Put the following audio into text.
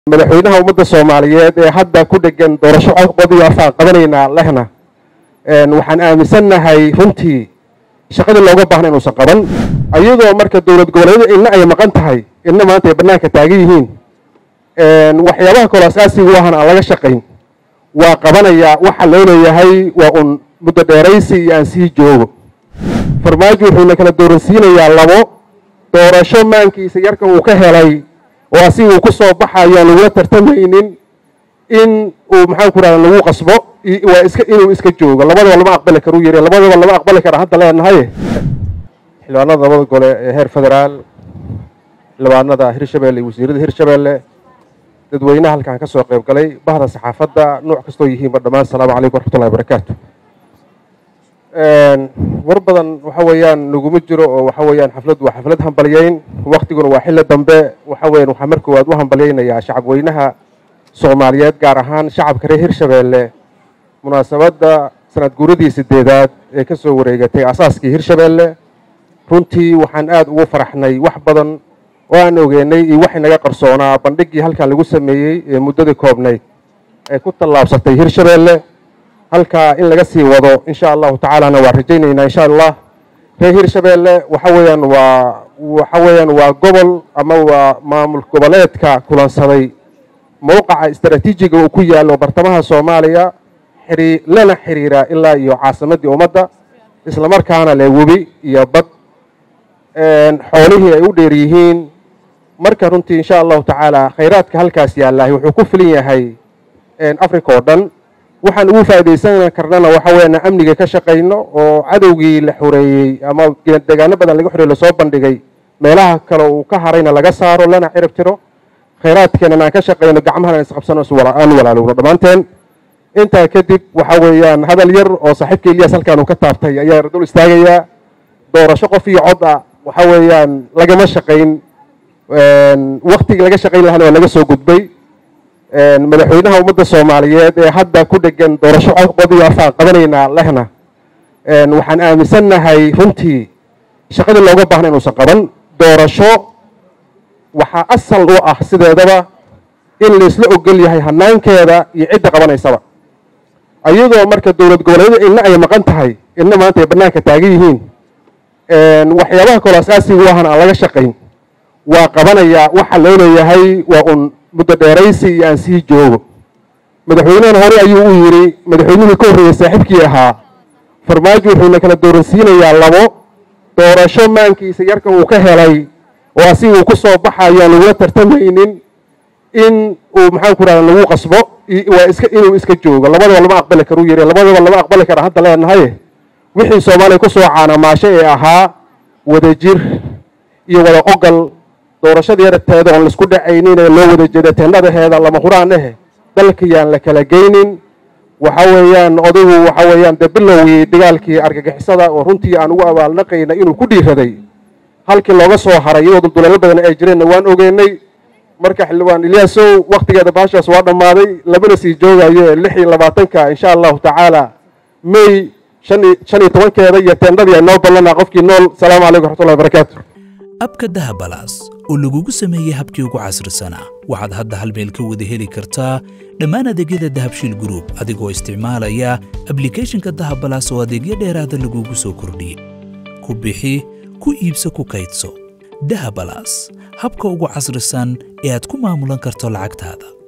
madaxweynaha ummadda soomaaliyeed ee hadda ku dhegan doorasho codqodiyo afaan qabanaynaa lehna waxaan aaminsannahay runtii shaqadii looga baahna inuusan qaban ayadoo marka dowlad goboleedyada inna ay maqan tahay inna maanta ay bannaanka taagan yihiin waxyaabaha kaloo asaasiga u ahan aan laga shaqayn waa qabanayaa waxa loo leeyahay waa un muddo dheeraysi iyo aan sii joogo farmaajo wuxuuna kala dooransiinayaa labo doorasho maankiisa yarka uu ka helay oo asiga uu ku soo baxayo aan lagula tartamaynin in uu maxaan ku rahda lagu qasbo waa iska inuu iska joogo labadaba lama aqbali karu yiri labadaba lama aqbali kara hadda leenahay xildhibaanada labada gole ee heer federaal xildhibaanada hirshabelle iyo wasiirada hirshabelle dadweynaha halkaan ka soo qayb galay bahda saxaafadda nooc kastoo yihiinba dhammaan asalaamu calaykum waraxmatullahi wabarakaatu war badan waxa weeyaan naguma jiro oo waxa weeyaan xafladdu waa xaflad hambalyeyn waktiguna waa xilli dambe waxa weeyaan waxaa mar koowaad u hambalyeynayaa shacabweynaha soomaaliyeed gaar ahaan shacabka reer hirshabeelle munaasabadda sanad guuradii sideedaad ee ka soo wareegatay asaaskii hirshabeelle runtii waxaan aada ugu faraxnay wax badan oo aan ogeynay iyo waxay naga qarsoonaa bandhiggii halkan lagu sameeyey ee muddadii koobnayd ee ku tallaabsatay hirshabeelle halkaa in laga sii wado insha allahu tacaalana waa rajaynaynaa insha allah reer hirshabeelle waxa weeyaan waa waxa weeyaan waa gobol ama waa maamul goboleedka kulansaday mowqaca istaraatiijiga uu ku yaallo bartamaha soomaaliya xiri lana xiriira ilaa iyo caasimaddii ummadda islamarkaana leh webi iyo bad xoolihii ay u dheer yihiin marka runtii insha allahu tacaala khayraadka halkaas yaallahay wuxuu ku filan yahay africa oo dhan waxaan ugu faa'iidaysan karnana waxa weeyaan amniga ka shaqayno oo cadowgii la xoreeyey ama deegaano badan laga xoreeyey lasoo bandhigay meelaha kale uu ka harayna laga saaro lana cirib tiro khayraadkeenana aan ka shaqayno gacmahana aan isqabsano aan walaalowno dhammaanteen intaa kadib waxa weeyaan hadal yar oo saaxiibka ilyas halkaan uu ka taabtay ayaa dul istaagayaa doorasho qof iyo cod ah waxa weeyaan lagama shaqayn waktigii laga shaqayn lahana waa laga soo gudbay madaxweynaha ummadda soomaaliyeed ee hadda ku dhegan doorasho codqodiyo afaan qabanaynaa lehna waxaan aaminsannahay runtii shaqadii looga baahna inuusan qaban doorasho waxaa asal u ah sideedaba in laysla ogol yahay hanaankeeda iyo cidda qabanaysaba ayadoo marka dowlad goboleedyada inna ay maqan tahay inna maanta ay bannaanka taagan yihiin waxyaabaha kaloo asaasiga u ahan aan laga shaqayn waa qabanayaa waxa loo leeyahay waa un muddo dheeraysi iyo aan sii joogo madaxweynahana hore ayuu u yidhi madaxweynihii ka horreeyey saaxiibkii ahaa farmaajo wuxuuna kala dooransiinayaa labo doorasho maankiisa yarka uu ka helay oo asiga uu ku soo baxayo aan lagula tartamaynin in uu maxaan ku rahda lagu qasbo waa iska inuu iska joogo labadaba lama aqbali karu yiri labadaba lama aqbali kara hadda leenahay wixii soomaaliya ku soo caanamaasho ee ahaa wadajir iyo wada ogal doorashadii yarteeda oon laisku dhacaynin ee loo wada jeeda teendhadaheeda lama huraan ahe dalkiyaan la kala geynin waxa weeyaan odaygu waxa weeyaan dee bilowgii dagaalkii argagixisada oo runtii aan ugu abaalnaqayna inuu ku dhiiraday halkii looga soo haray iyadoo dulduleelo badan ay jireenna waan ogeynay marka xildhibaan ilyaasow waktigeeda baashaas waa dhammaaday labana sii joogayo ee lix iyo labaatanka insha allahu tacaala may shan iyo tobankeeda iyo teendhadii ay noo ballanaa qofkii nool salaamu calaykum waraxmatullahi wabarakaatu abka dahabalaas oo lagugu sameeyey habkii ugu casrisanaa waxaad hadda hal meel ka wada heli kartaa dhammaan adeegyada dahabshiil gruub adigoo isticmaalaya ablikhethonka dahabalaas oo adeegyo dheeraada lagugu soo kordhiyey ku bixi ku iibso ku kaydso dahabalaas habka ugu casrisan ee aad ku maamulan karto lacagtaada